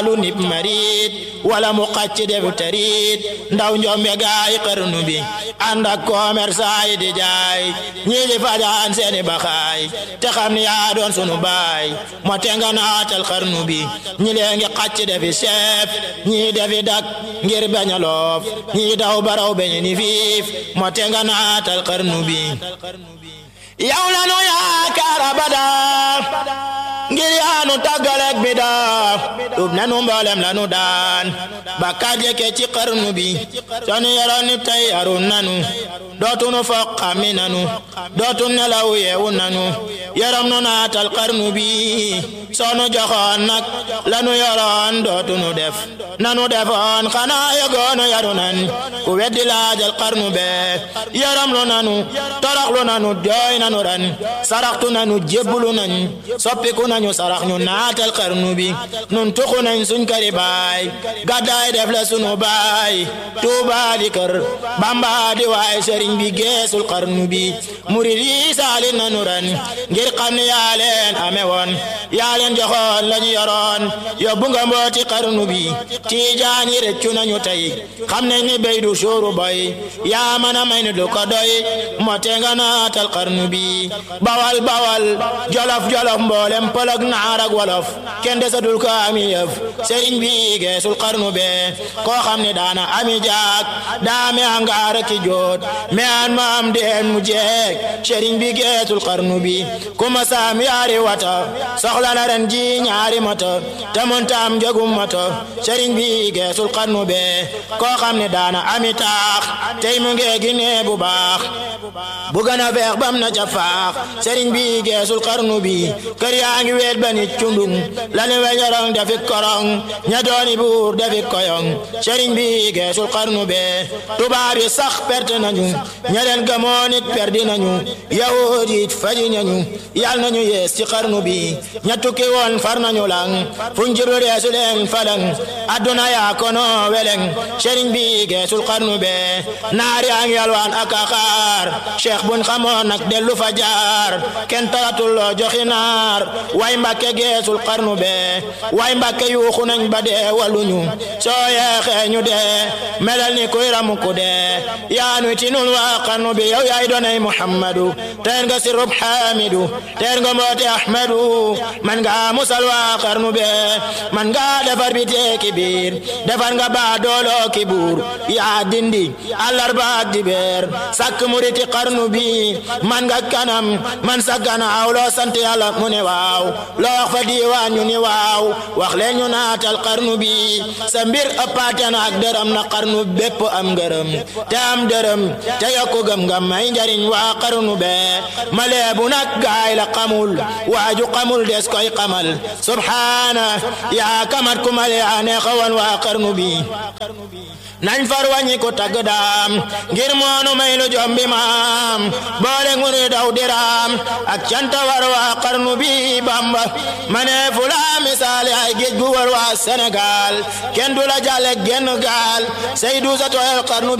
lu nib marit wala mu xacc def tarit ndaw njombe gaay xarnu bi ànd ak commerçant yi di jaay ñii di fajaan seeni baxaay te xam ni yaa doon sunu baay moo te nga naatal xarnu bi ñi lee ngi xacc defi chef ñii defi dak ngir bañ a loof ñii daw baraw beñ ni fiif moo te nga naatal xarnu bi yow la nu yaakaar abada ngir yaanu tàggaleeg bi daa tub nanu mboolem lanu daan bakkaat yeke ci xarnu bi sonu yoroon ni tey yarun nanu dootunu foq xami nanu dootu nelaw yeewu nanu yaram nu naatal xarnu bi sonu joxoon nag lanu yoroon dootunu def nanu defoon xanaa yegoonu yaru nan ku weddi laajal xarnu be yaram lu nanu toroxlu nanu jooy nanu ran saraxtu nanu jébbulu nañ soppiku nañu sarax ñu naatal xarnu bi nun tuxu nañ suñ këri baay gàddaay def la sunu baay tuuba di kër bamba di waay sëriñ bi geesul xarnu bi murid yi saali nanu ran ngir xam ne yaa leen ame woon yaa leen joxoon lañu yoroon yóbbu nga mbooti xarnu bi tiijaan yi rëccu nañu tey xam nañ ni béy du suuru boy yaa mën a may ni du ko doy mote nga naatal xarnu bi bawal bawal jolof jolof mboolem pëlëg naar ak wolof kenn desatul ko ami yëf sëriñ bi geesul xarnu be koo xam ne daana ami jaak daame angaar ki joot me an ma am deen mu jeek sëriñ bi geesul xarnu bi kuma saam yaari wata soxla na ren ji ñaari mata te montaam jogum mata sëriñ bi geesul xarnu be koo xam ne daana ami taax tey mu ngee gi nee bu baax bu gën a feex bam na ca faax sëriñ bi geesul xarnu bi kër yaa ngi weet ba nit cundung lani weñorong defi korong ña dooni buur defi koyong sëriñ bi geesul xarnu be tubaab yi sax perte nañu ña leen gëmoo nit perdi nañu yahud yi faji nañu yal nañu yees ci xarnu bi ña tukki woon far nañu lang fuñ jiblu deesu leen falang adduna yaa kono weleng sëriñ bi geesul xarnu be naar yaa ngi yalwaan ak axaar cheikh buñ xamoon nag dellu fa jaar kenn taratul loo joxi naar way mbàkke geesul xarnu be way mbàkke yuuxu nañ ba dee waluñu soo yeexee ñu dee melal ni kuy ramu ku dee yaa nuy tinul waa xarnu bi yow yaay doonay muhammadu teer nga sirub xamidu teer nga mboote ahmadu man nga musal waa xarnu be man nga defar bi teeki biir defar nga baa dooloo ki buur yaa dindi àllarba ak dibeer sakk muriti xarnu bi man nga kanam man sa ganaaw loo sant yàlla mu ne waaw loo wax fa diiwaan ñu ni waaw wax leen ñu naatal xarnu bi sa mbir ëppaate na ak dërëm na xarnu bépp am ngërëm te am dërëm te yokku gëm nga may njariñ waa xarnu be ma leebu nag gaay la xamul waaju xamul des koy xamal subhaana yaa kamat ku ma yaa neexawoon waa xarnu bi nañ far wàññi ko tagg daam ngir moonu may lu jombi maam boole nguri daw diraam ak canta war waa xarnu bi bamba mane fula misaali ay géej gu war waa Sénégal kenn du la jàlle genn gaal say du sa tooyal xarnu